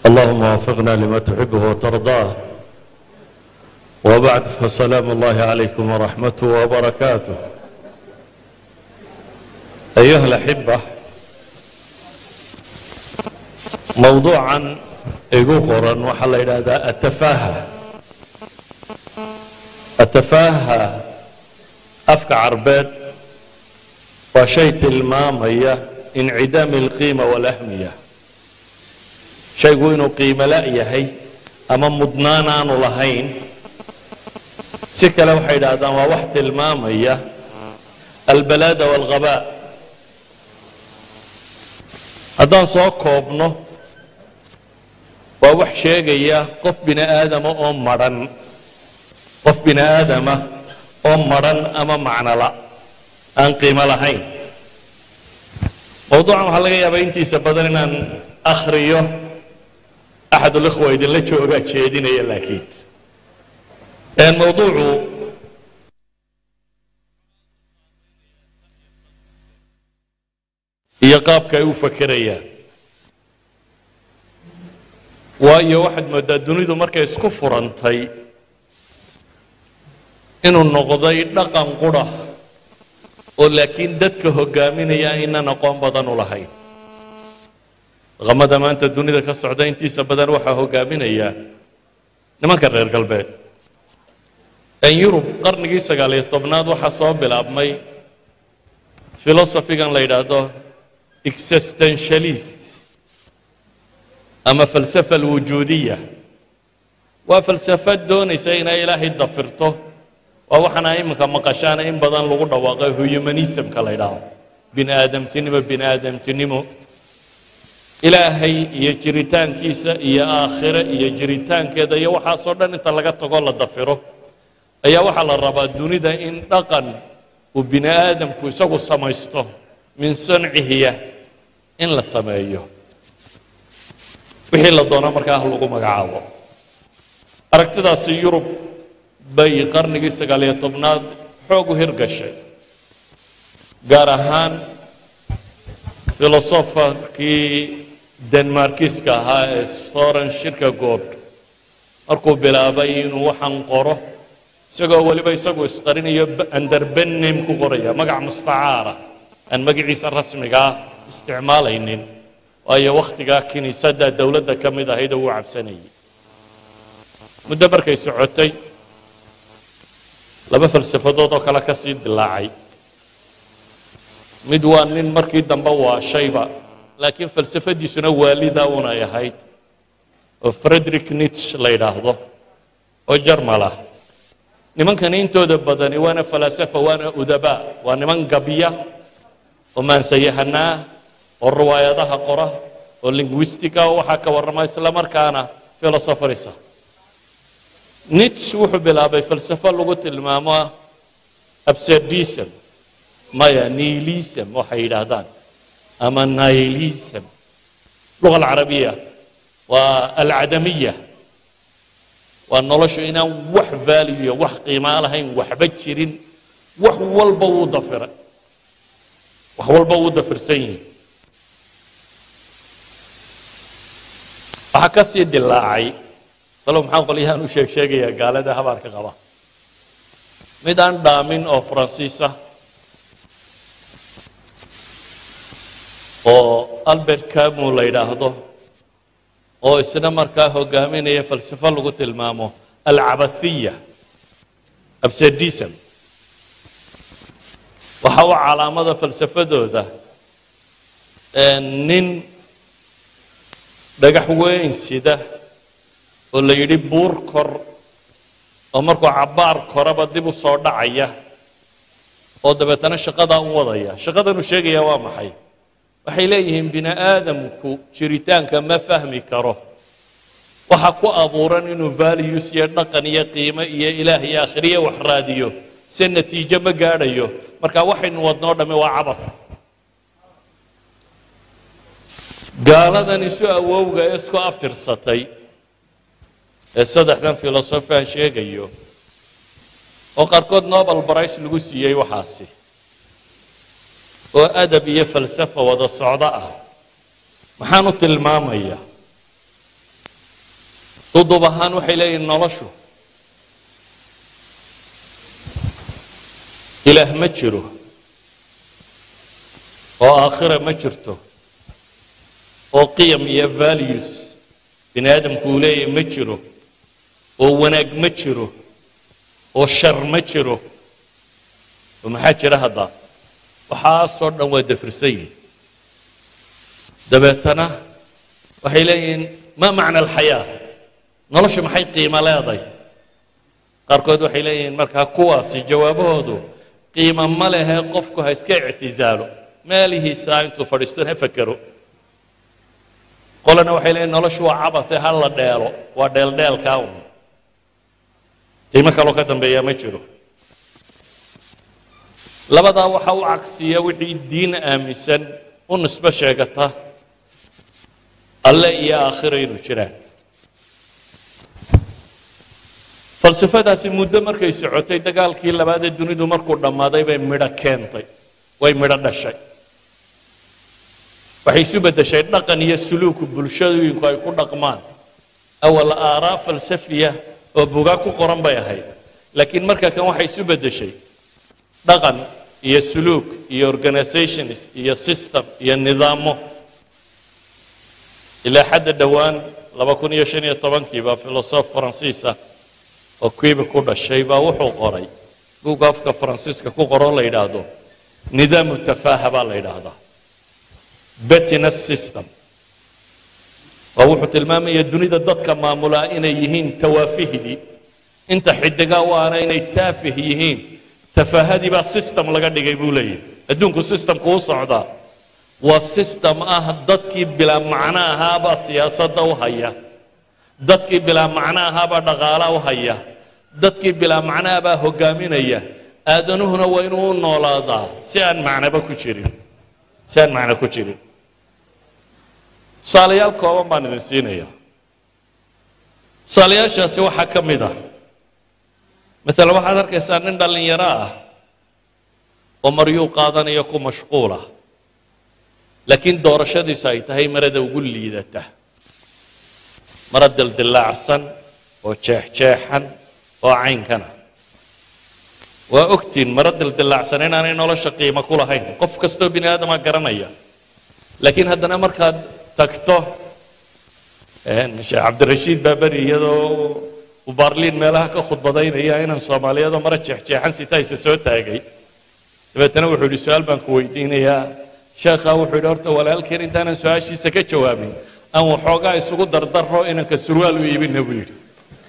اللهم وفقنا لما تحبه وترضاه وبعد فسلام الله عليكم ورحمته وبركاته أيها الأحبة موضوعا igu qoran waxaa la yidhaahdaa atafaaha atafaaha afka carbeed waa shay tilmaamaya incidaami alqiima walahmiya shaygu inuu qiimo la' yahay ama mudnaan aanu lahayn si kale waxay yidhaahdaan waa wax tilmaamaya albalaada waalghabaa haddaan soo koobno waa wax sheegaya qof bini aadama oo madhan qof bini aadama oo madhan ama macnola aan qiimo lahayn mawduucan waxaa laga yaabaa intiisa badan inaan akhriyo axadulikhwa idinla joogaa jeedinaya laakiin mawduucu iyo qaabka ay u fakerayaan waayo waxaad mooddaa dunidu markay isku furantay inuu noqday dhaqan qura oo laakiin dadka hogaaminaya aynan aqoon badan u lahayn dhaqamada maanta dunida ka socda intiisa badan waxaa hogaaminaya nimanka reer galbeed en yurub qarnigii sagaaliyo tobnaad waxaa soo bilaabmay filosofigan la yidhaahdo existentialist ama falsafa alwujuudiya waa falsafad doonaysa inay ilaahay dafirto waa waxaana iminka maqashaana in badan lagu dhawaaqay humanismka la ydhaahdo bini aadamtinimo bini aadamtinimo ilaahay iyo jiritaankiisa iyo aakhire iyo jiritaankeeda iyo waxaasoo dhan inta laga tago la dafiro ayaa waxaa la rabaa dunida in dhaqan uu bini aadamku isagu samaysto min sancihiya in la sameeyo wixii la doono markaa lagu magacaabo aragtidaasi yurub bay qarnigii sagaaliyo tobnaad xoog u hirgashay gaar ahaan filosofarkii denmarkiska ahaa ee soren shirka good markuu bilaabay inuu waxaan qoro isagoo weliba isagu isqarinayo anderbenem ku qoraya magac mustacaara aan magaciisa rasmigaa isticmaalaynin waayo wakhtigaa kiniisadda dowladda ka mid ahayd oo uu cabsanayay muddo markay socotay laba falsafadood oo kale ka sii dilaacay mid waa nin markii dambe waa shayba laakiin falsafadiisuna waalida unay ahayd oo frederick nitch la yidhaahdo oo jarmal ah nimankani intooda badani waana falasafa waana udabaa waa niman gabya oo maansayahanaa oo riwaayadaha qora oo linguistica oo waxaa ka warrama isla markaana philosopherisa nitch wuxuu bilaabay falsafo lagu tilmaamo abserdism maya nihilism waxay yidhaahdaan ama nihilism luga alcarabiya waa alcadamiya waa noloshu inaan wax valuya wax qiimaa lahayn waxba jirin wax walba wuu dafiray wax walba wuu dafirsan yihi waxaa ka sii dilaacay talo maxaa qolyahaan u sheeg sheegayaa gaalada habaarka qaba mid aan dhaamin oo faransiisa oo albert camu la yidhaahdo oo isna markaa hogaaminaya falsafo lagu tilmaamo alcabathiya abserdism waxa u calaamada falsafadooda nin dhagax weyn sida oo la yidhi buur kor oo markuu cabbaar koraba dib u soo dhacaya oo dabeetana shaqadaa u wadaya shaqadanuu sheegaya waa maxay waxay leeyihiin bini aadamku jiritaanka ma fahmi karo waxa ku abuuran inuu values iyo dhaqan iyo qiimo iyo ilaah iyo akhriye wax raadiyo se natiijo ma gaadhayo marka waxaynu wadnoo dhamme waa cabas gaaladan isu awowga ee isku abtirsatay ee saddexdan filosofian sheegayo oo qaarkood nobel brice lagu siiyey waxaasi oo adab iyo falsafa wada socdo ah maxaan u tilmaamaya dudub ahaan waxay leeyihin noloshu ilaah ma jiro oo aakhira ma jirto oo qiyam iyo values bini aadamku uu leeyahay ma jiro oo wanaag ma jiro oo shar ma jiro oo maxaa jira hadda waxaasoo dhan waa dafirsan yihin dabeetana waxay leeyihiin ma macna alxayaa noloshu maxay qiimo leeday qaarkood waxay leeyihiin markaa kuwaasi jawaabahoodu qiimo ma lehe qofku ha iska ictizaalo meelihiisa intuu fadhiisto ha fakero qolana waxay leeyihin noloshu waa cabate ha la dheelo waa dheeldheelkaa un qiimo kaloo ka dambeeyaa ma jiro labadaa waxaa u cagsiya wixii diin aaminsan u nisbo sheegata alle iyo aakhira inuu jiraan falsafadaasi muddo markay socotay dagaalkii labaadee dunidu markuu dhammaaday bay midho keentay way midho dhashay waxay isu beddeshay dhaqan iyo suluuku bulshooyinku ay ku dhaqmaan awal aaraa falsafiya oo bugaa ku qoran bay ahayd laakiin marka kan waxay isu beddeshay dhaqan iyo suluuk iyo organizations iyo system iyo nidaamo ilaa xadda dhowaan laba kun iyo shan iyo tobankii baa filosof faransiisa oo kuiba ku dhashay baa wuxuu qoray buugga afka faransiiska ku qoroo la yidhaahdo nidaamu tafaaha baa la yidhaahdaa betiness system waa wuxuu tilmaamaya dunida dadka maamulaa inay yihiin tawaafihidii inta xidigaa waana inay taafih yihiin tafaahadii baa system laga dhigay buu leeyahy adduunku systemku u socdaa waa system ah dadkii bilaa macno ahaabaa siyaasadda u haya dadkii bilaa macno ahaabaa dhaqaala u haya dadkii bilaa macnahabaa hogaaminaya aadanuhuna waa inuu u noolaadaa si aan macnoba ku jirin si aan macno ku jirin tusaalayaal kooban baan idin siinaya tusaalayaashaasi waxaa ka mid ah maalan waxaad arkaysaa nin dhallinyaro ah oo maryuu qaadanaya ku mashquula laakiin doorashadiisu ay tahay marada ugu liidata mara dildilaacsan oo jeexjeexan oo caynkana waa ogtiin mara dildilaacsan inaanay nolosha qiimo ku lahayn qof kastoo bini aadama garanaya laakiin haddana markaad tagto sheekh cabdirashiid baaberi iyadoo uu baarliin meelaha ka khudbadaynaya inaan soomaaliyadoo mara jeexjeexan sitaysa soo taagay dabeetana wuxuu yidhi su-aal baan ku weydiinayaa sheekhaa wuxuu yidhi horta walaalkeen intaanan su-aashiisa ka jawaabin aan waxoogaa isugu dardaro inanka surwaal u iibina buu yidhi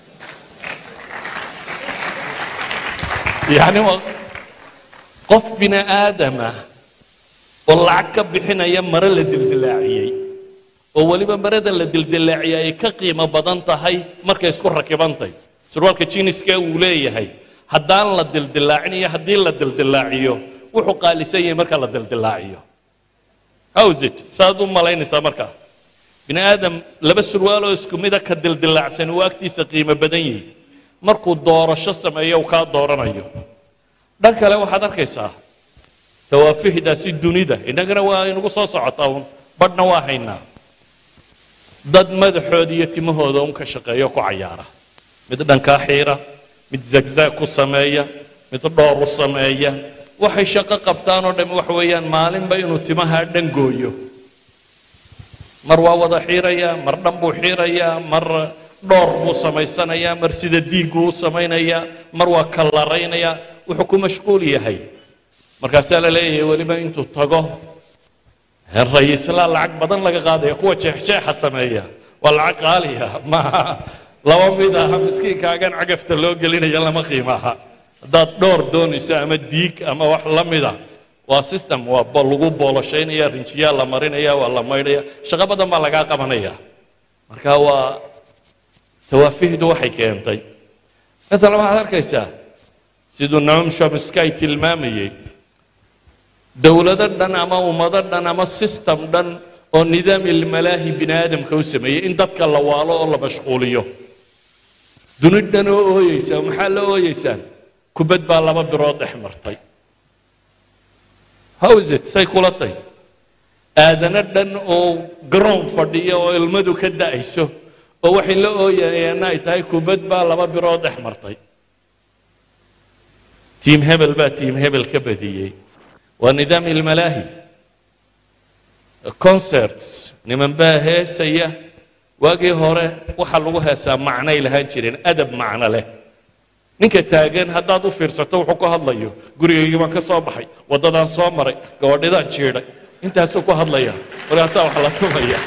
yacni waa qof bini aadama oo lacag ka bixinaya mare la dildilaaciyey oo weliba marada la dildilaaciyay ay ka qiimo badan tahay markay isku rakibantay surwaalka jiniska uu leeyahay haddaan la dildilaacin iyo haddii la dildilaaciyo wuxuu qaalisan yahay marka la dildilaaciyo howsit saaad u malaynaysaa markaa bini aadam laba surwaaloo isku mida ka dildilaacsan uu agtiisa qiimo badan yihi markuu doorasho sameeyo uu kaa dooranayo dhan kale waxaad arkaysaa dawaafihdaasi dunida innagana waa inugu soo socotaa un badhna waa haynaa dad madaxooda iyo timahooda un ka shaqeeyo ku cayaara mid dhankaa xiira mid zagzaag ku sameeya mid dhoor u sameeya waxay shaqo qabtaan oo dhami waxa weeyaan maalinba inuu timaha dhan gooyo mar waa wada xiirayaa mar dhan buu xiirayaa mar dhoor buu samaysanayaa mar sida diigguu u samaynayaa mar waa kallaraynayaa wuxuu ku mashquul yahay markaasaa la leeyahay weliba intuu tago rayislaa lacag badan laga qaadaya kuwa jeexjeexa sameeya waa lacag qaaliya maaha laba mid aha miskiinkaagan cagafta loo gelinaya lama qiimo aha haddaad dhoor doonayso ama diig ama wax la mida waa system waa lagu booloshaynaya rinjiyaa la marinaya waa la maydhaya shaqo badan baa lagaa qabanaya marka waa tawaafihdu waxay keentay maalan waxaad arkaysaa siduu naum shomsky tilmaamayey dowlado dhan ama ummado dhan ama system dhan oo nidaam ilmalaahi bini aadamka u sameeyey in dadka la waalo oo la mashquuliyo duni dhan oo ooyeysa maxaa la ooyeysaan kubad baa laba birood dhex martay howsit say kula tay aadano dhan oo garoon fadhiya oo ilmadu ka da'ayso oo waxay la ooyayeenna ay tahay kubad baa laba birood dhex martay tiim hebel baa tiim hebel ka badiyey waa nidaam ilmalaahi concerts niman baa heesaya waagii hore waxaa lagu heesaa macnay lahaan jireen adab macno leh ninka taagan haddaad u fiirsato wuxuu ku hadlayo gurigaygii baan ka soo baxay waddadaan soo maray gabadhidaan jiidhay intaasuu ku hadlaya markaasaa wax la tumaya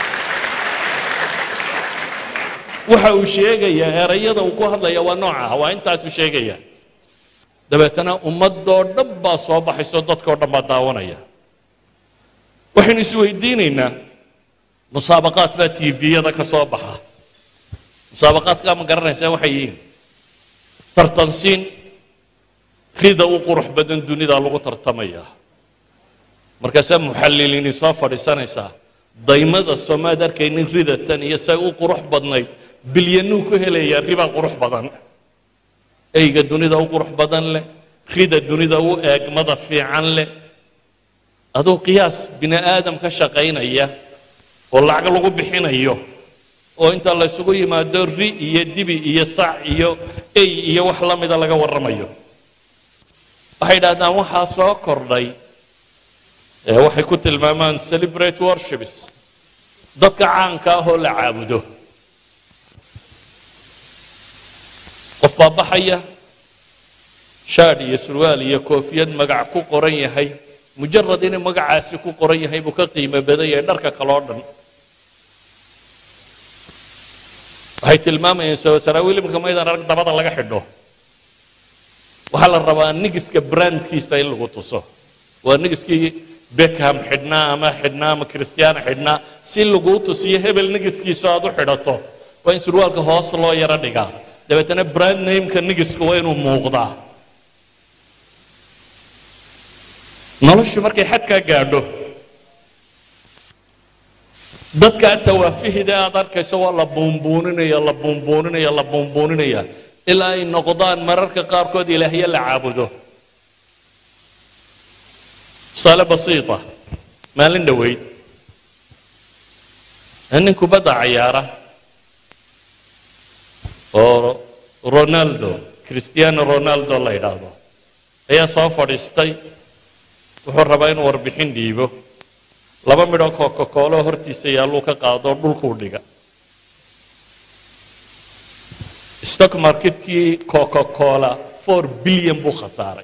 waxa uu sheegayaa erayada uu ku hadlaya waa nooca ah waa intaasuu sheegaya dabeetana ummadoo dhan baa soo baxayso dadkao dhan baa daawanaya waxaynu isweydiinaynaa musaabaqaad baa tviyada ka soo baxa musaabaqaadkaa ma garanaysaa waxay yihiin tartansiin rida u qurux badan dunida lagu tartamaya markaasaa muxalliliini soo fadhiisanaysaa daymada soomaad arkaynin ridatan iyo say u qurux badnayd bilyanuu ku helayaa ribaa qurux badan eyga dunida u qurux badan leh rida dunida u eegmada fiican leh aduu qiyaas bini aadam ka shaqaynaya oo lacag lagu bixinayo oo inta la ysugu yimaado ri iyo dibi iyo sac iyo ey iyo wax la mida laga warramayo waxay idhahdaan waxaa soo kordhay ee waxay ku tilmaamaan celebrate worships dadka caanka ah oo la caabudo qof baa baxaya shaadh iyo surwaal iyo koofiyad magac ku qoran yahay mujarad inuu magacaasi ku qoran yahay buu ka qiimo badan yahay dharka kale oo dhan waxay tilmaamayeen saraawiil imika maydaan arag dabada laga xidho waxaa la rabaa nigiska brandkiisa in lagu tuso waa nigiskii beckham xidhnaa ama xidhnaa ama christiana xidhnaa si laguu tusiyo hebel nigiskiisa aad u xidhato waa in surwaalka hoos loo yaro dhigaa dabeetana brand nameka nigiska waa inuu muuqdaa noloshu markay xadkaa gaadho dadka tawaafihida aad arkayso waa la buunbuuninaya la buunbuuninaya la buunbuuninaya ilaa ay noqdaan mararka qaarkood ilaahyo la caabudo tusaale basiita maalin dhoweyd nin kubadda cayaara oo ronaldo cristiano ronaldo la yidhaahdo ayaa soo fadhiistay wuxuu rabaa inuu warbixin dhiibo laba midhoo coca-coolo hortiisa yaalluu ka qaado dhulkuu dhiga stock marketkii coca-cola four bilyan buu khasaaray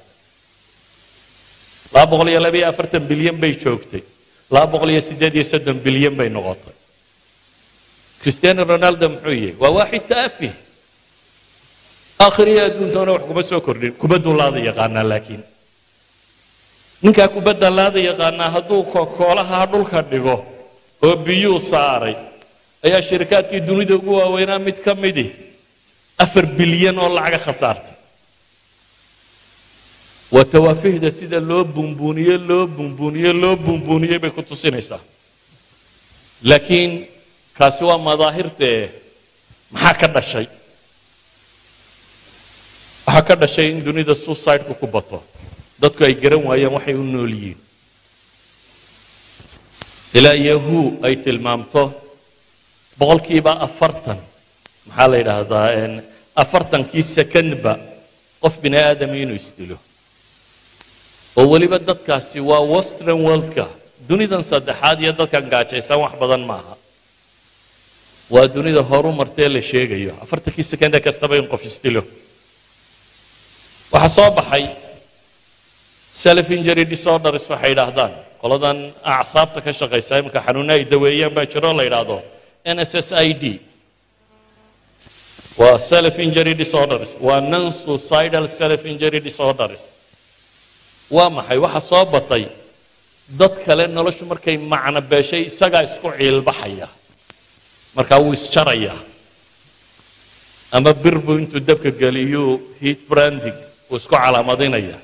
laba boqol iyo laba iyo afartan bilyan bay joogtay laba boqol iyo siddeed iyo soddon bilyan bay noqotay cristiano ronaldo muxuu yahay waa waaxid taafih aakhiriya adduuntoona wax kuma soo kordhin kubadduu laada yaqaanaa laakiin ninkaa kubadda laada yaqaanaa hadduu koolaha dhulka dhigo oo biyuu saaray ayaa shirikaadkii dunida ugu waaweynaa mid ka midi afar bilyan oo lacaga khasaartay waa tawaafihda sida loo buunbuuniye loo buunbuuniye loo buunbuuniyey bay ku tusinaysaa laakiin kaasi waa madaahirtee maxaa ka dhashay waxaa ka dhashay in dunida suicideku ku bato dadku ay garan waayeen waxay u nool yihiin ilaa yahu ay tilmaamto boqolkiiba afartan maxaa la yidhaahdaa afartankii sekondba qof bini aadami inuu isdilo oo weliba dadkaasi waa western worldka dunidan saddexaad iyo dadkan gaajaysan wax badan maaha waa dunida horu martee la sheegayo afartankii sekonde kastaba in qof isdilo waxaa soo baxay self injury disorders waxay yidhaahdaan qoladan acsaabta ka shaqaysa iminka xanuuna ay daweeyaan baa jiro la yidhaahdo nss i d waa self injury disorders waa non suicidal self injury disorders waa maxay waxa soo batay dad kale noloshu markay macno beeshay isagaa isku ciilbaxaya markaa wuu isjaraya ama bir buu intuu dabka geliyuu heat branding wuu isku calaamadinaya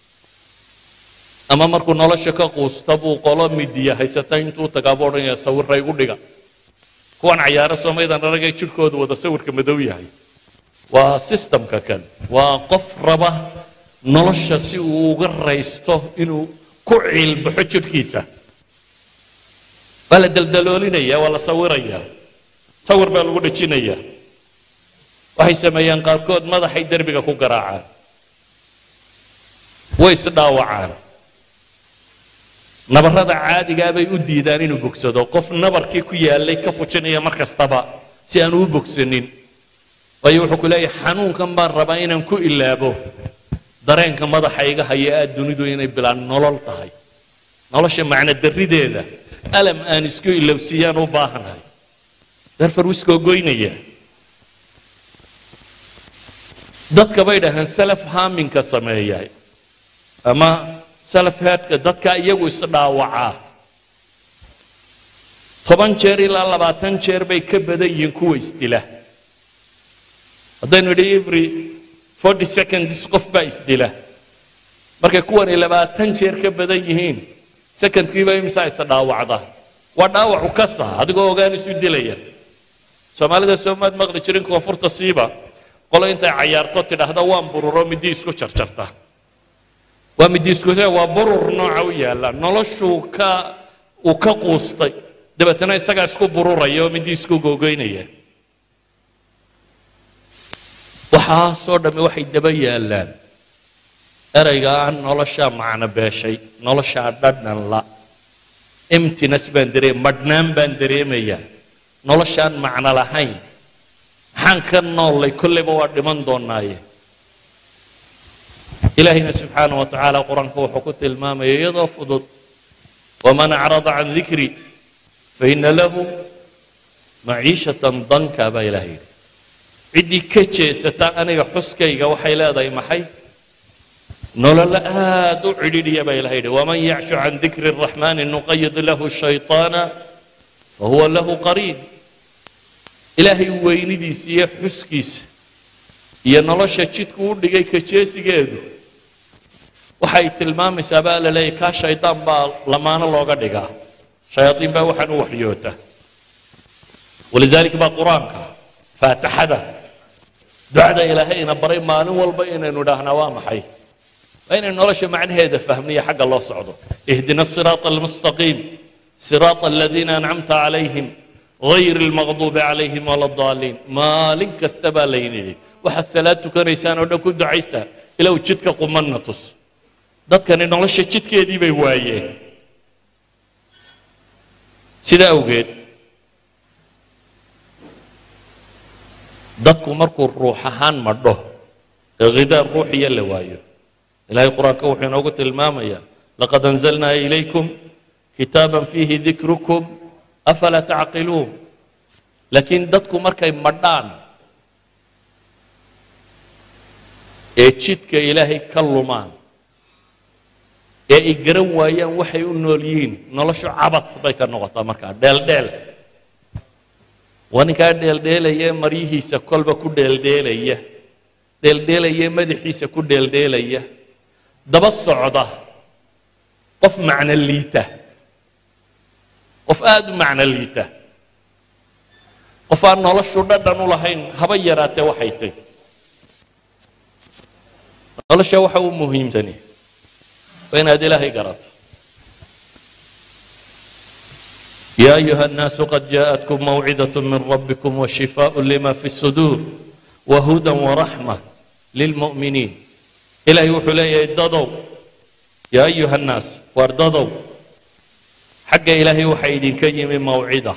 ama markuu nolosha ka quusta buu qolo midiya haysata intuu tagaa buu odhanaya sawirra igu dhiga kuwan cayaaro soomaydan aragay jidhkoodu wada sawirka madow yahay waa systemka kan waa qof raba nolosha si uu uga raysto inuu ku ciilbaxo jidhkiisa waa la daldaloolinaya waa la sawiraya sawir baa lagu dhejinayaa waxay sameeyaan qaarkood madaxay derbiga ku garaacaan way isdhaawacaan nabarrada caadigaa bay u diidaan inuu bogsado qof nabarkii ku yaallay ka fujinaya mar kastaba si aanu u bogsanin waayo wuxuu ku leeyahay xanuunkan baan rabaa inaan ku ilaabo dareenka madaxa iga haya aad dunidu inay bilaan nolol tahay nolosha macno darrideeda alam aan isku ilowsiiyaan u baahanahay darfar wuu iskoogoynaya dadka bay dhahaan salaf haaminka sameeya ama salaf headka dadka iyagu isdhaawacaa toban jeer ilaa labaatan jeer bay ka badan yihiin kuwa isdila haddaynu idhi every forty seconds qof baa isdila markay kuwani labaatan jeer ka badan yihiin secondkiiba imsaa isa dhaawacda waa dhaawacu kasa adigoo ogaan isu dilaya soomaalida soomaad maqli jirin koonfurta siiba qolo intay cayaarto tidhaahda waan bururo midi isku jarjarta waa midi isku waa burur nooca u yaalla noloshuu ka uu ka quustay dabeetana isagaa isku bururaya oo midi isku googoynaya waxaasoo dhammi waxay daba yaallaan erayga aan noloshaa macno beeshay noloshaa dhadhan la emtinas baan dareem madhnaan baan dareemayaa noloshaan macno lahayn maxaan ka noollay kolleyba waa dhiman doonaaye ilaahayna subxaana wa tacaala qur-aanka wuxuu ku tilmaamaya iyadoo fudud waman acrada can dikri faina lahu maciishatan danka baa ilaah yidhi ciddii ka jeesata aniga xuskayga waxay leedahay maxay nololo aad u cidhidhiya baa ilaha yidhi waman yacshu can dikri الraxmani nuqayid lahu shayطaana fahuwa lahu qariin ilaahay weynidiisa iyo xuskiisa iyo nolosha jidku u dhigay ka jeesigeedu waxay tilmaamaysaa baa la leeyahy kaa shaydaan baa lamaano looga dhigaa shayaaiin baa waxaan u waxyoota walidalik baa qur-aanka faatixada ducada ilaahayna baray maalin walba inaynu idhaahnaa waa maxay waa inaynu nolosha macnaheeda fahmniyo xagga loo socdo ihdina الصiraaط almustaqiim صiraaط aladiina ancamta calayhim غayr اlmaqduubi calayhim wala الضaaliin maalin kasta baa laynidhi waxaad salaad tukanaysaan oo dhan ku ducaystaa ilow jidka qumanna tus dadkani nolosha jidkeedii bay waayeen sidaa awgeed dadku markuu ruux ahaan madho ee khidaa ruuxiya la waayo ilahay qur-aanka wuxuu inoogu tilmaamayaa laqad anzalnaa ilaykum kitaaban fiihi dikrukum afalaa tacqiluun laakiin dadku markay madhaan ee jidka ilaahay ka lumaan ee ay garan waayaan waxay u nool yihiin noloshu cabad bay ka noqotaa markaa dheeldheel waa ninkaa dheeldheelaya maryihiisa kolba ku dheeldheelaya dheeldheelaya madaxiisa ku dheeldheelaya daba socda qof macno liita qof aada u macno liita qof aan noloshu dhadhan u lahayn haba yaraatee waxay tay nolosha waxa u muhiimsani waa inaad ilaahay garato يا أيها الناس قد جاءتكم موعظة من ربكم وشفاء لما في الصدور وهدى ورحمة للمؤمنين إلهي وحلي ادضوا يا أيها الناس واردضوا حق إلهي وحيد كيم موعظة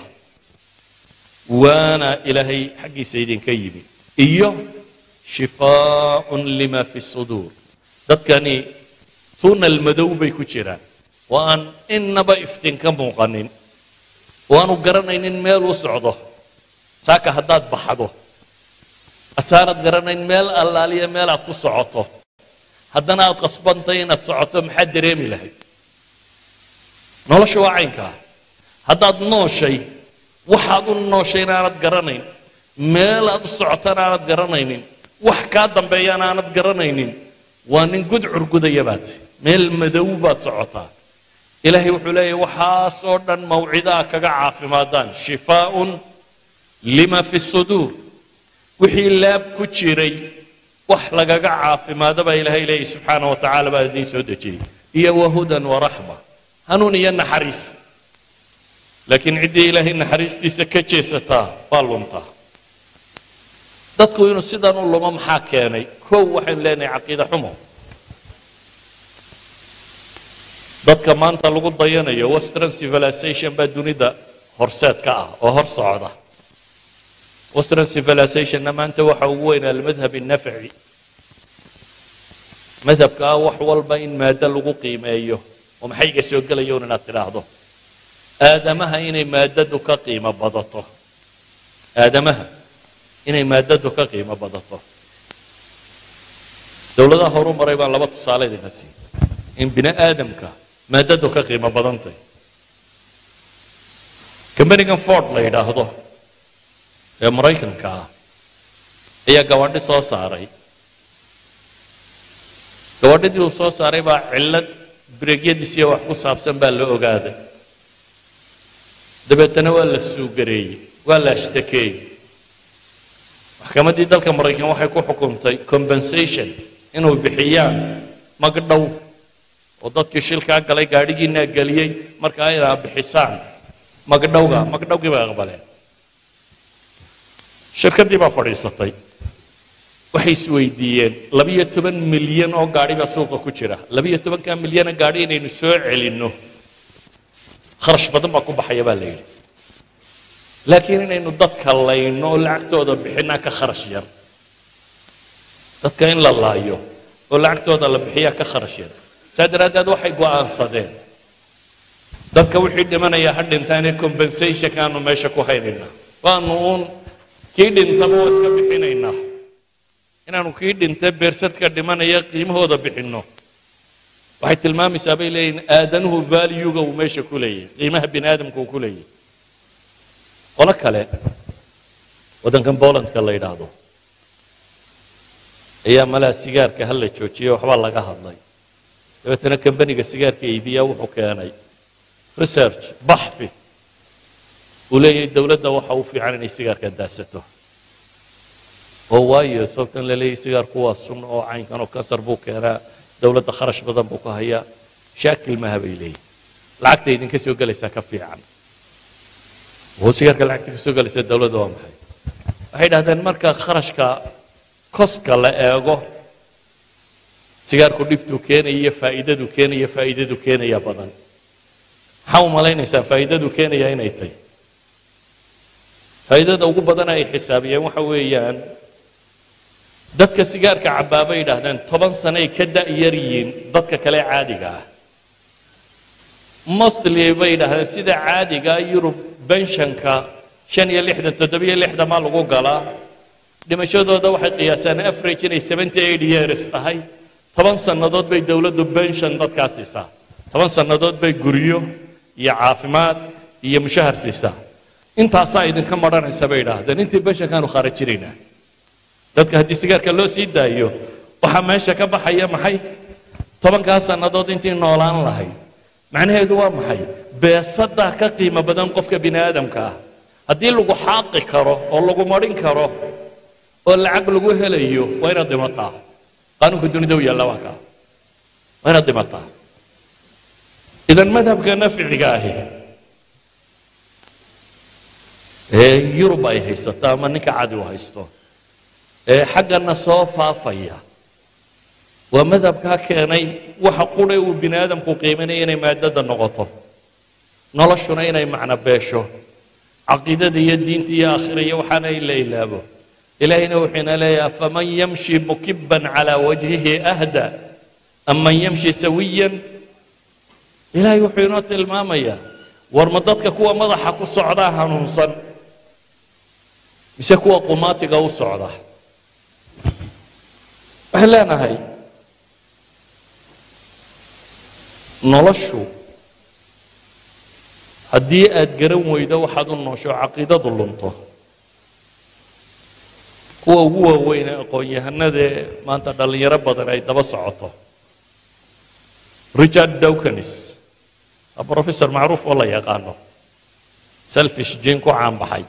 وانا إلهي حق سيد كيم إيوه شفاء لما في الصدور dadkani tuunal madow bay ku jiraan oo aan innaba iftiin ka muuqanin waanu garanaynin meel u socdo saaka haddaad baxdo asaanad garanayn meel allaaliya meel aad ku socoto haddana aad qasbantay inaad socoto maxaad dareemi lahayd nolosha waa caynkaa haddaad nooshay waxaad u nooshay inaanad garanayn meel aad u socotana aanad garanaynin wax kaa dambeeyana aanad garanaynin waa nin gudcur gudaya baad meel madow baad socotaa ilaahay wuxuu leeyahy waxaasoo dhan mawcidaa kaga caafimaadaan shifaaun lima fi suduur wixii laab ku jiray wax lagaga caafimaado baa ilaahay leeyahy subxaana wa tacaala baa idiin soo dejiyey iyo wahudan waraxma hanuun iyo naxariis laakiin ciddii ilaahay naxariistiisa ka jeesataa waa luntaa dadku inuu sidan u lumo maxaa keenay kow waxaynu leenahay caqiida xumo dadka maanta lagu dayanayo western civilization baa dunida horseed ka ah oo hor socda western civilizationna maanta waxa ugu weyn almadhab الnafci madhabka ah wax walba in maado lagu qiimeeyo oo maxay iga soo gelaya un inaad tidhaahdo aadamaha inay maadadu ka qiimo badato aadamaha inay maadadu ka qiimo badato dowladaha horu maray baan laba tusaale idinka siiy in bini aadamka maadadu ka qiimo badantay combanigan ford la yidhaahdo ee maraykanka ah ayaa gabadhi soo saaray gabadhidii uu soo saaray baa cillad bireegyadiisiyo wax ku saabsan baa la ogaaday dabeetana waa la suugareeyey waa la ashtakeeyey maxkamaddii dalka maraykan waxay ku xukuntay compensation inuu bixiyaan magdhow oo dadkii shilkaa galay gaadhigiinaa geliyey markaa inaa bixisaan magdhowga magdhowgii bay aqbaleen shirkaddii baa fadhiisatay waxay isweydiiyeen labiyo toban milyan oo gaadhi baa suuqa ku jira labiyo tobankaa milyana gaadhi inaynu soo celinno kharash badan baa ku baxaya baa la yidhi laakiin inaynu dadka layno oo lacagtooda bixinaa ka kharash yar dadka in la laayo oo lacagtooda la bixiyaa ka kharash yar saa daraaddeed waxay go'aansadeen dadka wixii dhimanaya ha dhintaane compensationkaanu meesha ku haynaynaa waanu uun kii dhintaba waa iska bixinaynaa inaanu kii dhinta beersadka dhimanaya qiimahooda bixinno waxay tilmaamaysaa bay leeyihin aadanuhu valuega uu meesha ku leeyahy qiimaha bini aadamka uu ku leeyahy qolo kale waddankan bolandka la yidhaahdo ayaa malaa sigaarka hala joojiyey waxbaa laga hadlay dabeetana kambaniga sigaarka iibiya wuxuu keenay research baxfi uu leeyahay dowladda waxa u fiican inay sigaarka daasato oo waayo sababtan la leeyahay sigaarku waa sun oo caynkan oo kansar buu keenaa dowladda kharash badan buu ka hayaa shaakil maaha bay leeyihin lacagta idinka soo gelaysaa ka fiican oo sigaarka lacagta ka soo gelaysa dowladda waa maxay waxay dhahdeen marka kharashka koska la eego sigaarku dhibtuu keenaya iyo faa'iidadu keenaya faa'iidadu keenaya badan maxaa u malaynaysaa faa'iidadu keenaya inay tahy faa'iidada ugu badan ay xisaabiyeen waxa weeyaan dadka sigaarka cabbaa bay yidhaahdeen toban sanay ka da'yar yihiin dadka kale caadiga ah mostly bay yidhaahdeen sida caadiga yurub benshanka shan iyo lixdan toddobiyo lixdan maa lagu galaa dhimashadooda waxay qiyaasaan average inay seventy eight years tahay toban sannadood bay dowladdu benshon dadkaa siisaa toban sannadood bay guryo iyo caafimaad iyo mushahar siisaa intaasaa idinka maranaysa bay idhaahdeen intii benshankaanu khaarajinaynaa dadka haddii sigaarka loo sii daayo waxaa meesha ka baxaya maxay tobankaa sannadood intii noolaan lahayd macnaheedu waa maxay beesadaa ka qiimo badan qofka bini aadamka ah haddii lagu xaaqi karo oo lagu marin karo oo lacag lagu helayo waa inaad dhimataa qaanuunka dunida u yaalla waa kaa waa inaad dhimataa idan madhabka nafciga ahi ee yurub ay haysato ama ninka cadi u haysto ee xaggana soo faafaya waa madhabkaa keenay waxa qura uu bini aadamku qiiminaya inay maadada noqoto noloshuna inay macno beesho caqiidada iyo diinta iyo aakhira iyo waxaana in la ilaabo ilaahayna wuxuuna leeyahay faman yamshi mukiban calaa wajhihi ahda am man yamshi sawiyan ilaahay wuxuu inoo tilmaamayaa war ma dadka kuwa madaxa ku socdaa hanuunsan mise kuwa qumaatiga u socda waxaan leenahay noloshu haddii aad garan weydo waxaad u noosho caqiidadu lunto kuwa ugu waaweyn ee aqoon-yahanadee maanta dhallinyaro badan ay daba socoto richard dawkins waa professor macruuf oo la yaqaano selfish jin ku caanbaxay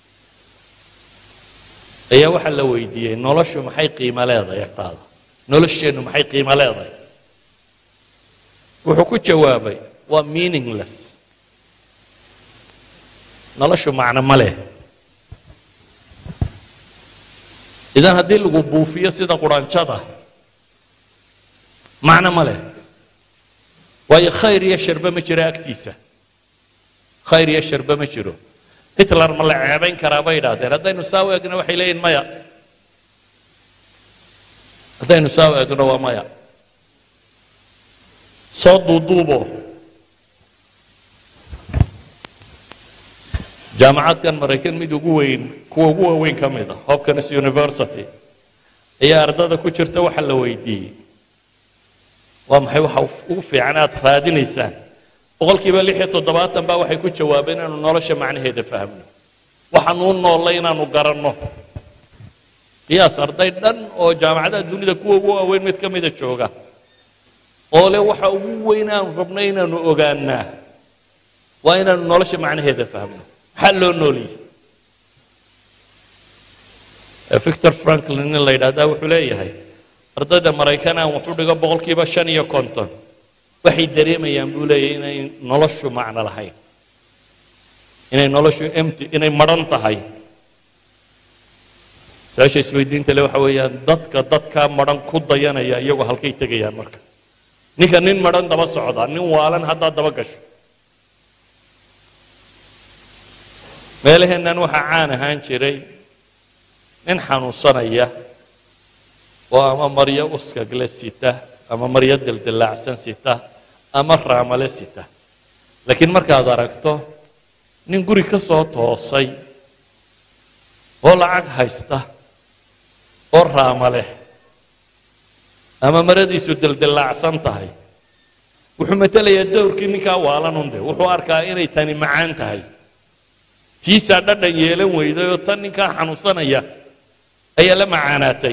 ayaa waxaa la weydiiyey noloshu maxay qiimo leedahay agtaada nolosheennu maxay qiimo leedahay wuxuu ku jawaabay waa meaningless noloshu macno ma leh idan haddii lagu buufiyo sida quraanjada macno ma leh waayo khayr iyo sharbe ma jiro agtiisa khayr iyo sharbe ma jiro hitler ma la ceebayn karaa bay idhaahdeen haddaynu saa u egno waxay leeyihin maya haddaynu saa u egno waa maya soo duuduubo jaamacadkan maraykan mid ugu weyn kuwa ugu waaweyn ka mid a hopkins university ayaa ardada ku jirta waxa la weydiiyey waa maxay waxa ugu fiican aad raadinaysaan boqolkiiba lix iyo toddobaatan baa waxay ku jawaabeen inaanu nolosha macnaheeda fahmno waxaanu u noollay inaanu garanno qiyaas arday dhan oo jaamacadaha dunida kuwa ugu waaweyn mid ka mida jooga oo le waxa ugu weyn aanu rabno inaanu ogaanaa waa inaanu nolosha macnaheeda fahmno maxaa loo nooliyey victor franklin in la yidhahdaa wuxuu leeyahay ardayda maraykan aan waxu dhigo boqolkiiba shan iyo konton waxay dareemayaan buu leeyahay inay noloshu macno lahayn inay noloshu empty inay madhan tahay su-aasha isweydiinta le waxa weeyaan dadka dadkaa madhan ku dayanaya iyagoo halkay tegayaan marka ninka nin madhan daba socda nin waalan haddaad daba gasho meelaheennan waxaa caan ahaan jiray nin xanuunsanaya oo ama maryo uskagle sita ama maryo dildilaacsan sita ama raamale sita laakiin markaad aragto nin guri ka soo toosay oo lacag haysta oo raama leh ama maradiisu dildilaacsan tahay wuxuu matelayaa dowrkii ninkaa waalan unde wuxuu arkaa inay tani macaan tahay tiisaa dhadhan yeelan weyday oo tan ninkaa xanuunsanaya ayaa la macaanaatay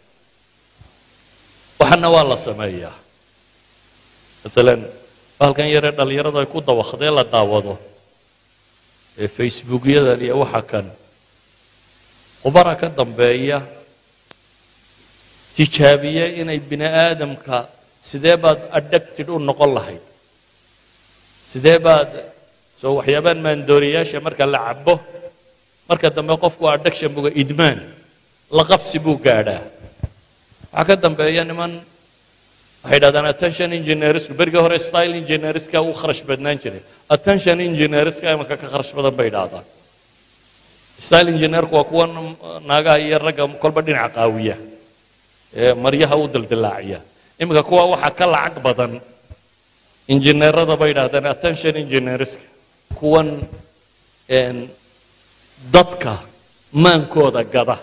waxana waa la sameeyaa maalan bahalkan yaree dhallinyarada ay ku dawakdee la daawado ee facebookyadan iyo waxa kan khubara ka dambeeya tijaabiye inay bini aadamka sidee baad addicted u noqon lahayd sidee baad soo waxyaabaan maandooriyaasha marka la cabo marka dambe qofku addiction buga idmaan la qabsi buu gaadhaa waxaa ka dambeeya niman waxay dhahdaan attention engineersku berigii hore style engineerska uu kharash badnaan jiray attention engineerska imanka ka kharash badan bay dhahdaan style engineerku waa kuwa naagaha iyo ragga kolba dhinaca qaawiya ee maryaha u dildilaaciya iminka kuwa waxaa ka lacag badan injineerada bay dhahdaan attention engineerska kuwan dadka maankooda gada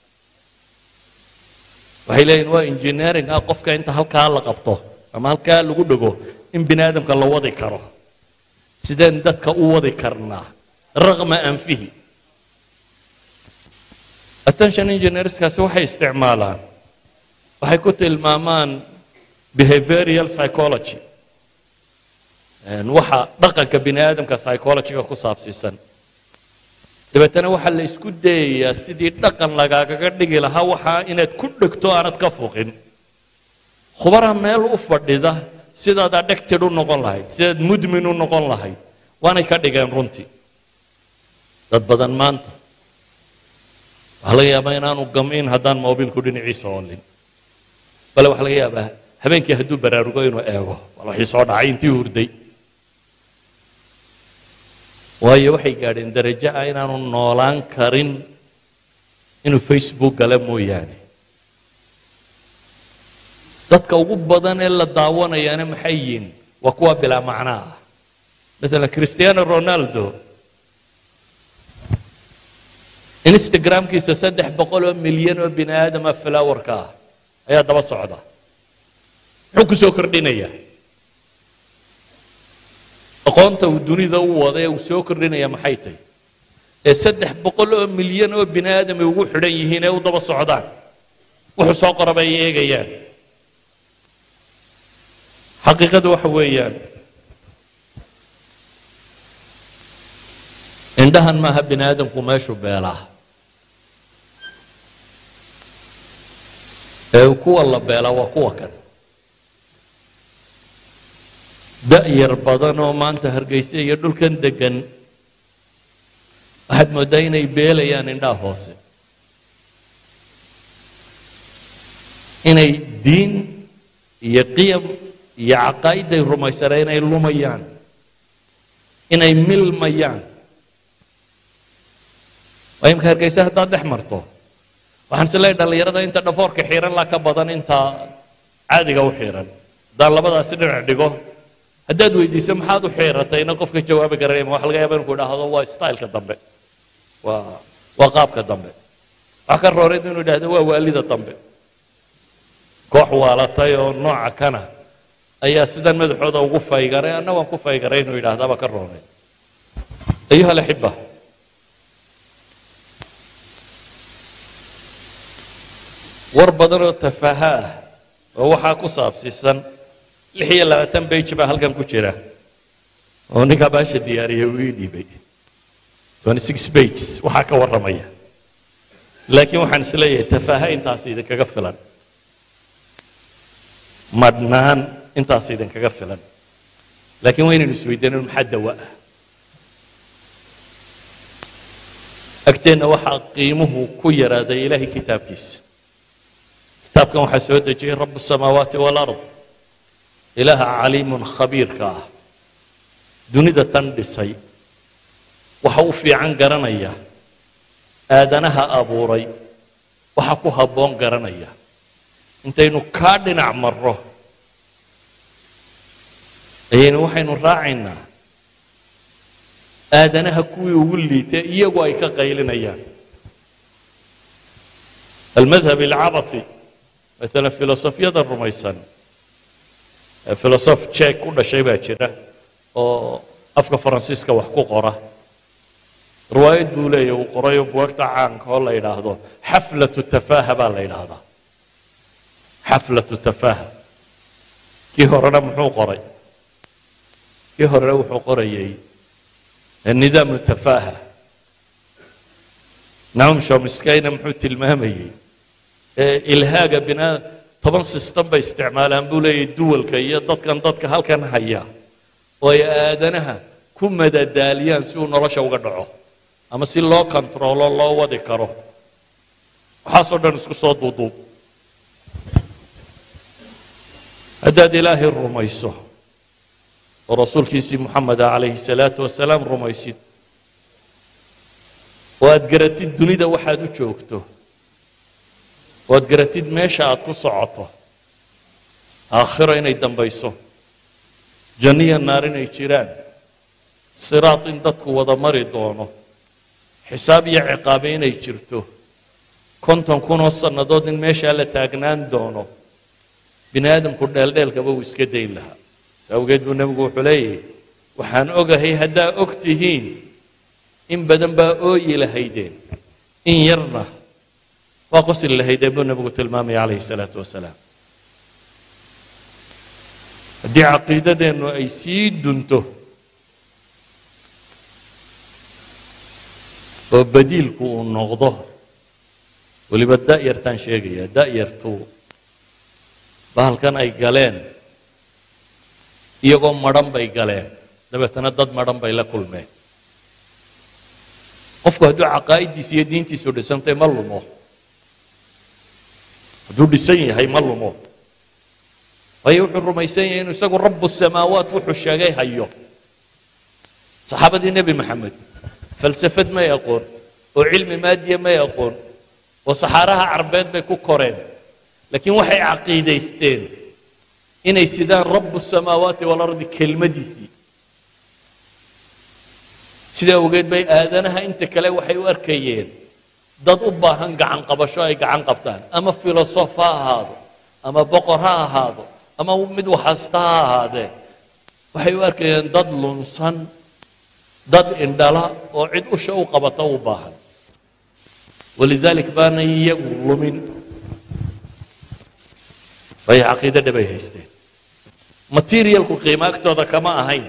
waxay leeyihin waa engineering ah qofka inta halkaa la qabto ama halkaa lagu dhego in bini aadamka la wadi karo sideen dadka u wadi karnaa raqma anfihi attention engineerskaasi waxay isticmaalaan waxay ku tilmaamaan behavioral psychology waxa dhaqanka bini aadamka psychologyga ku saabsiisan dabeetana waxaa la isku dayayaa sidii dhaqan lagaagaga dhigi lahaa waxaa inaad ku dhegto aanad ka fuqin khubaraha meel u fadhida sidaad addicted u noqon lahayd sidaad mudmin u noqon lahayd waanay ka dhigeen runtii dad badan maanta waxaa laga yaabaa inaanu gamiin haddaan mobilku dhinaciisa oolin bale waxaa laga yaabaa habeenkii hadduu baraarugo inuu eego bal waxii soo dhacay intii hurday waayo waxay gaadheen darajo ah inaanu noolaan karin inuu facebook gala mooyaane dadka ugu badan ee la daawanayaana maxay yihiin waa kuwa bilaa macnaa ah maalan cristiano ronaldo instagramkiisa saddex boqol oo milyan oo bini aadama flowerka ah ayaa daba socda muxuu ku soo kordhinayaa aqoonta uu dunida u wada ee uu soo kordhinaya maxay tahy ee saddex boqol oo milyan oo bini aadam ay ugu xidhan yihiin ee u daba socdaan wuxuu soo qoraba ay eegayaan xaqiiqadu waxa weeyaan indhahan maaha bini aadamku meeshuu beelaa ee kuwa la beelaa waa kuwa kan da'yar badan oo maanta hargeysa iyo dhulkan degan waxaad mooddaa inay beelayaan indhaha hoose inay diin iyo qiyam iyo caqaa'iday rumaysaneen inay lumayaan inay milmayaan waa imka hargeysa haddaad dhex marto waxaan is leeyahy dhallinyarada inta dhafoorka xiiran laa ka badan inta caadiga u xiiran haddaan labadaasi dhinac dhigo haddaad weydiiso maxaad u xiiratayna qofka jawaabi garanaya waxa laga yaaba inku idhaahdo waa styleka dambe waa waa qaabka dambe wax ka rooreed inuu idhahdo waa waalida dambe koox waalatay oo nooca kana ayaa sidan madaxooda ugu faygaray anna waan ku faygaray inuu yidhahdaba ka roonay ayuha alaxiba war badan oo tafaaha ah oo waxaa ku saabsiisan lix iyo labaatan bage baa halkan ku jira oo ninkaa baasha diyaariyay uu ii dhiibay twenty six bages waxaa ka warramaya laakiin waxaan is leeyahay tafaaha intaas idinkaga filan madhnaan intaas idinkaga filan laakiin waa inaynu isweydiino maxaa dawa ah agteenna waxaa qiimuhu ku yaraaday ilaahay kitaabkiisa kitaabkan waxaa soo dejiyey rabu الsamaawaati wاlard ilaaha caliimun khabiirka ah dunida tan dhisay waxa u fiican garanaya aadanaha abuuray waxa ku habboon garanaya intaynu kaa dhinac marro ayaynu waxaynu raacaynaa aadanaha kuwii ugu liitay iyagu ay ka qaylinayaan almadhab alcabathi maalan filosofiyada rumaysan filosof jek ku dhashay baa jira oo afka faransiiska wax ku qora riwaayad buu leeyahy uu qorayo buwagta caanka oo la yidhaahdo xaflatu tafaaha baa la yidhaahdaa xaflatu tafaaha kii horena muxuu qoray kii horena wuxuu qorayay nidaamu tafaaha naum shomiskayna muxuu tilmaamayey ilhaaga binaa toban sistem bay isticmaalaan buu leeyahy duwalka iyo dadkan dadka halkan haya oo ay aadanaha ku madadaaliyaan si uu nolosha uga dhaco ama si loo kontaroolo loo wadi karo waxaasoo dhan isku soo duuduub haddaad ilaahay rumayso oo rasuulkiisii moxameda calayhi salaatu wasalaam rumaysid oo aad garatid dunida waxaad u joogto oo aad garatid meesha aad ku socoto aakhiro inay dambayso janniya naar inay jiraan siraad in dadku wada mari doono xisaab iyo ciqaabe inay jirto konton kunoo sannadood in meeshaa la taagnaan doono bini aadamku dheeldheelkaba uu iska dayn lahaa awgeed buu nebigu wuxuu leeyahay waxaan ogahay haddaa og tihiin in badan baa ooyi lahaydeen in yarna waa qosli lahaydeen buu nebigu tilmaamaya calayhi salaatu wasalaam haddii caqiidadeennu ay sii dunto oo badiilku uu noqdo weliba da'yartaan sheegaya da'yartu bahalkan ay galeen iyagoo madhan bay galeen dabeetana dad madhan bay la kulmeen qofku hadduu caqaa'idiisa iyo diintiisu dhisantay ma lumo hadduu dhisan yahay ma lumo waayo wuxuu rumaysan yahay inuu isagu rabu samaawaat wuxuu sheegay hayo saxaabadii nebi maxamed falsafad may aqoon oo cilmi maadiya may aqoon oo saxaaraha carbeed bay ku koreen laakiin waxay caqiidaysteen inay sidaan rabu samaawaati walardi kelmadiisii sidaa awgeed bay aadanaha inta kale waxay u arkayeen dad u baahan gacan qabasho ay gacan qabtaan ama filosof ha ahaado ama boqor ha ahaado ama mid waxasta ha ahaadee waxay u arkayeen dad lunsan dad indhala oo cid usha u qabata u baahan walidalik baanay iyagu lumin way caqiide dhabay haysteen materialku qiimo agtooda kama ahayn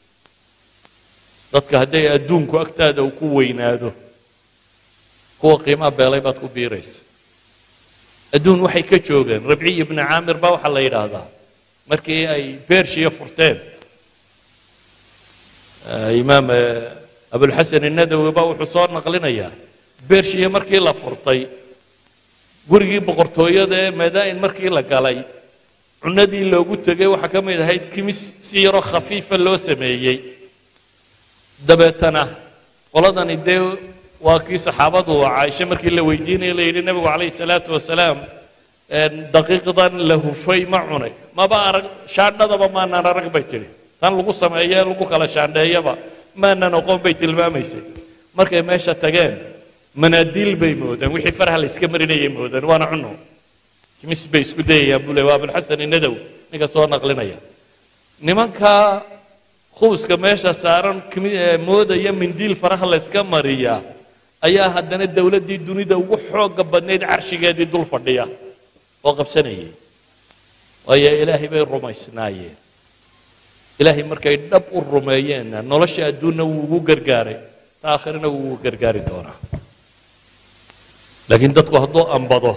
dadka hadday adduunku agtaada uu ku weynaado kuwa qiimaha beelay baad ku biiraysa adduun waxay ka joogeen rabciy ibni caamir baa waxaa la yidhaahdaa markii ay bershiya furteen imaam abulxasan inadawi baa wuxuu soo naqlinayaa bershiya markii la furtay gurigii boqortooyada ee madaa'in markii la galay cunadii loogu tegay waxaa ka mid ahayd kimis si yaroo khafiifa loo sameeyey dabeetana qoladani dee waa kii saxaabadu caaisha markii la weydiinaya la yidhi nebigu calayhi salaatu wasalaam daqiiqdan la hufay ma cunay maba arag shaandhadaba maanaan arag bay tidhi tan lagu sameeye lagu kala shaandheeyaba maanan oqon bay tilmaamaysay markay meesha tageen manaadiil bay moodeen wixii faraha la iska marinayay moodeen waana cuno kimis bay isku dayayaan buu le waa abulxasan inadow ninka soo naqlinaya nimanka khubuska meesha saaran moodaya mindiil faraha la iska mariya ayaa haddana dowladdii dunida ugu xooga badnayd carshigeedii dul fadhiya oo qabsanayay waayo ilaahay bay rumaysnaayeen ilaahay markay dhab u rumeeyeenna nolosha adduunna wuu ugu gargaaray ta aakhirana wuu ugu gargaari doonaa laakiin dadku hadduu ambado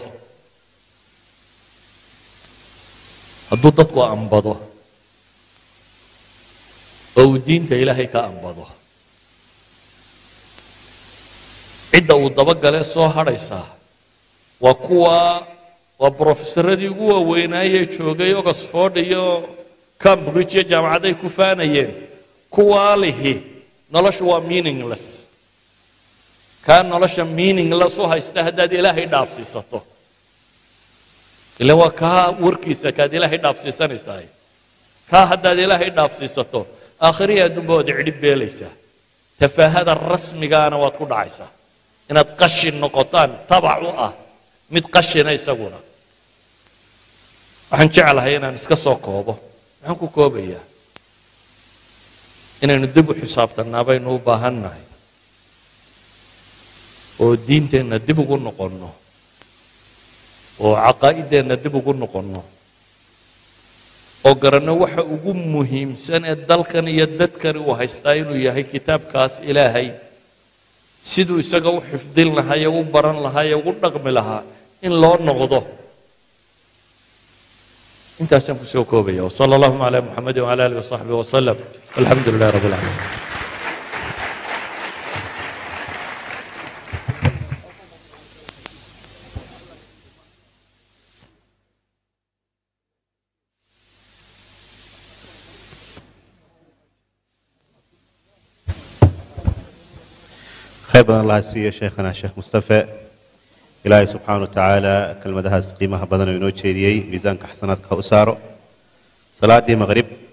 hadduu dadku ambado oo uu diinta ilaahay ka ambado cidda uu dabagalee soo hadhaysaa waa kuwa waa brofesaradii ugu waaweynaaye joogay oxford iyo cambridge iyo jaamacadday ku faanayeen kuwaa lihi noloshu waa meaningless kaa nolosha meaningless u haysta haddaad ilaahay dhaafsiisato ila waa kaa warkiisa kaad ilaahay dhaafsiisanaysaa kaa haddaad ilaahay dhaafsiisato aakhirihi adduunba waad cidhib beelaysaa tafaahada rasmigaana waad ku dhacaysaa inaad qashin noqotaan tabac u ah mid qashina isaguna waxaan jeclahay inaan iska soo koobo maxaan ku koobayaa inaynu dib u xisaabtannaa baynu u baahan nahay oo diinteenna dib ugu noqonno oo caqaa'ideenna dib ugu noqonno oo garanno waxa ugu muhiimsan ee dalkan iyo dadkani uu haystaa inuu yahay kitaabkaas ilaahay siduu isaga u xifdin lahaa ee u baran lahaa ee ugu dhaqmi lahaa in loo noqdo intaasaan kusoo koobaya wsala allahuma calaa muxamedi wcala alihi wasaxbihi wasalam walxamdu lilahi rabbi alcaalamiin khayr badan allaha siiya sheekhana sheekh mustafe ilaahay subxaana wa tacaala kelmadahaas qiimaha badan oo inoo jeediyey miisaanka xasanaadka ha u saaro salaaddii maqrib